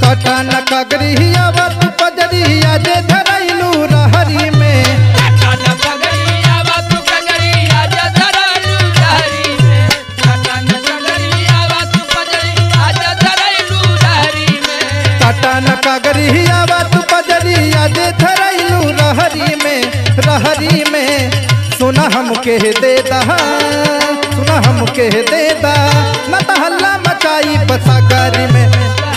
पटन कगरिया वत पजरिया जे धरैलू रहरी में पटन कगरिया वत पजरिया जे धरैलू रहरी में रहरी में सुना हम कह दे दहा सुना हम कह दे दा न त हल्ला मचाई बसागरी में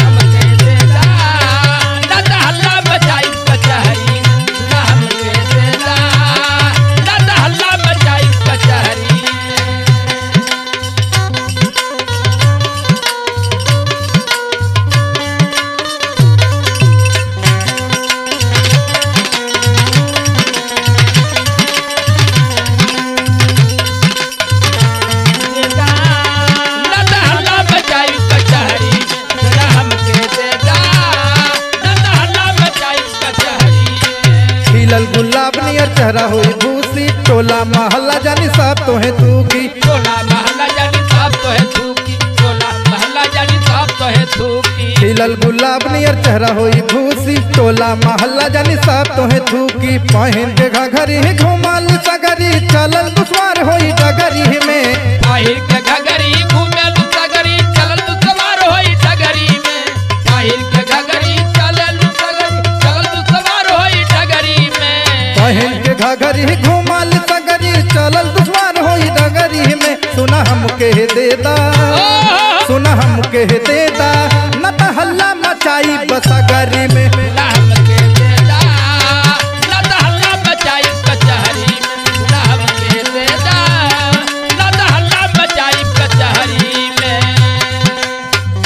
खिलल गुलाब नियर चेहरा होई भूसी टोला महल्ला जानी सब तोहे तू की टोला महला जानी साहब तो है थूकी टोला महला जानी साहब तो है थूकी खिलल गुलाब नियर चेहरा होई भूसी टोला महल्ला जानी सब तोहे तू की पहन के घघरी घुमल सगरी चलल दुश्वार होई डगरी में पहिर के घगरी घूमेल सगरी चलल तू सवार होई डगरी में पहिर के घगरी चलल सगरी चलल तू सवार होई डगरी में पहन के घघरी घुमल सगरी चलल दुश्वार होई डगरी में सुना हम कह देदा सुना हम कह देदा न त हल्ला मचाई बसगरी में नाम के देदा न त हल्ला बचाई कचहरी में नाम के देदा न त हल्ला बचाई कचहरी में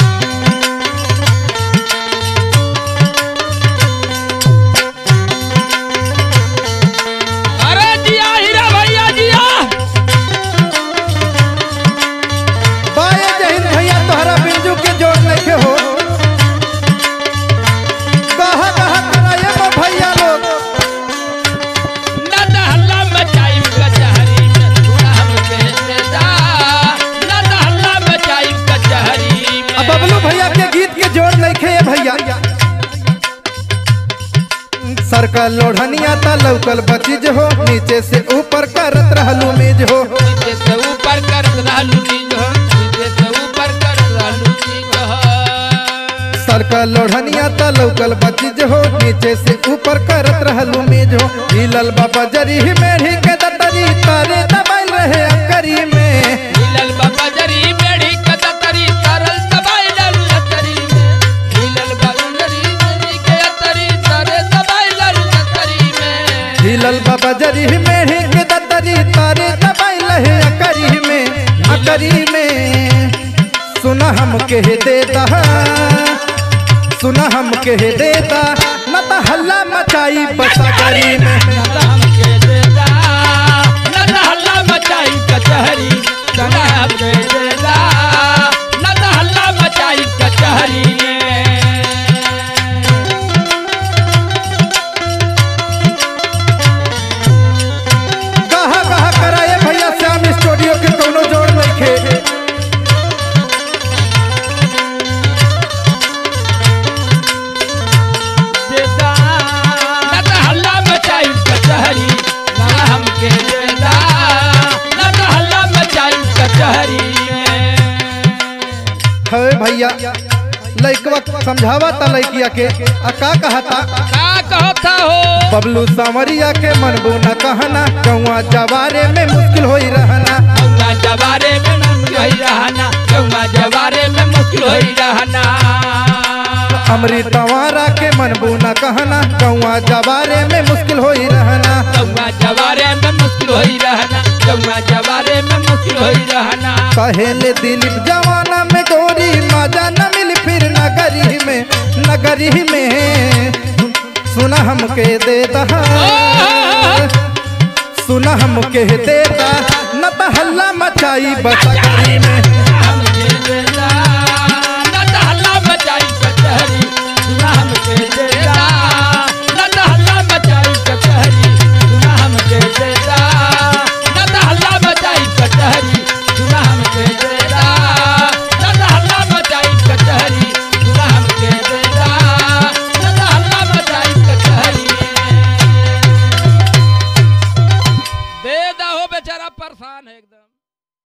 अरे जिया हीरा भैया जिया बाए जहिन भैया तोहरा बिंजू के जोड़ नइखे हो कहा कहा कराए बा भैया लोग नद हल्ला मचाई कचहरी में थोड़ा हम कहते जा नद हल्ला मचाई कचहरी में अब बबलू भैया के गीत के जोड़ नइखे ए भैया सरकल लोढ़निया ता लौकल बचीज हो नीचे से ऊपर करत रहलू मेज हो नीचे से ऊपर कर रहलू नीज हो नीचे से ऊपर कर रहलू नीज हो सरकल लोढ़निया ता लौकल बचीज हो नीचे से ऊपर करत रहलू मेज हो हिलल बाबा जरी मेढ़ी के दतरी तारे दबाइल रहे अकरी में हिलल बाबा जरी बेड़ी कतरी तरल दबाई डालू अतरी में हिलल बाबा जरी बेड़ी के अतरी तरे दबाई डालू अतरी में हिलल बाबा जरी मेढ़ी के दतरी तारे दबाई रहे अकरी में अकरी में सुना हम कह देता सुना हम कह देता न त हल्ला मचाई बसगरी में हम के देदा नद हल्ला मचाई कचहरी नद हम के देदा नद हल्ला मचाई कचहरी कहा कहा कराए भैया श्याम स्टूडियो के कोनो जोड़ नइखे देदा नद हल्ला मचाई कचहरी नद हम के देदा नद हल्ला मचाई कचहरी है भैया लइकवा समझावा ता लइकिया के आ का कहता का कहता हो बबलू सावरिया के मनबू न कहना कौआ जवारे में मुश्किल होई रहना गौवा जवारे में मुश्किल होई रहना गौवा जवारे में मुश्किल होई रहना अमृत वारा के मनबू न कहना कौआ जवारे में मुश्किल होई रहना गौवा जवारे में मुश्किल होई रहना गौवा जवारे में मुश्किल होई रहना कहेले दिलीप जवाना में गोरी मजा न मिल फिर नगरी में नगरी में सुना हम के देता सुना हम कह देता न त हल्ला मचाई बसगरी में हम के देदा